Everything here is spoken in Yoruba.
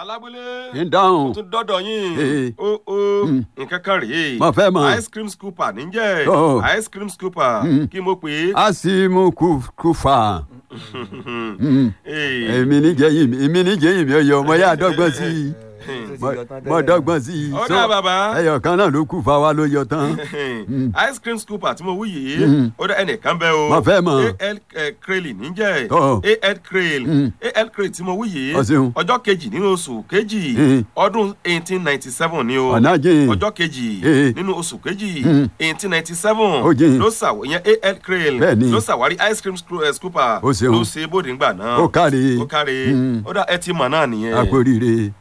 alábúlé ń dáhùn tún dọ́dọ̀ yín Ee. ó ó nǹkan kan rèé Mo fẹ́ mọ̀. ice cream scooper níjẹ́ Oh. ice cream scooper kí mo pè é. a sì mú kú kú fà Ee. èmi níjẹ́ yìí mi èmi níjẹ́ yìí mi ọyọ ọmọ yá dọ́gbọ́n sí i mo dọ́gbọ́n sí i Ó dà, bàbá. ẹyọ kan náà ló kù fà wá ló yọ tán ice cream scooper tí mo wí yìí ó dá ẹnìkan bẹ́ o Mo fẹ́ mọ̀. al crale níjẹ́ Oh. al crale al crale tí mo wí yìí Ó ṣeun. ọjọ́ kejì nínú oṣù kejì Mm. ọdún eighteen ninety seven ni o Ọ̀nà jìn. ọjọ́ kejì Eh. nínú oṣù kejì eighteen ninety seven Ó jìn. ló ṣàwọ̀ ìyẹn al crale Bẹ́ẹ̀ni. ló ṣàwárí ice cream scoo- eh, scooper Ó ṣeun. ló ṣe bóde ńgbà náà Ó káre. ó káre Mm. ó dá ẹ ti mọ̀ náà nìyẹn. àpòrire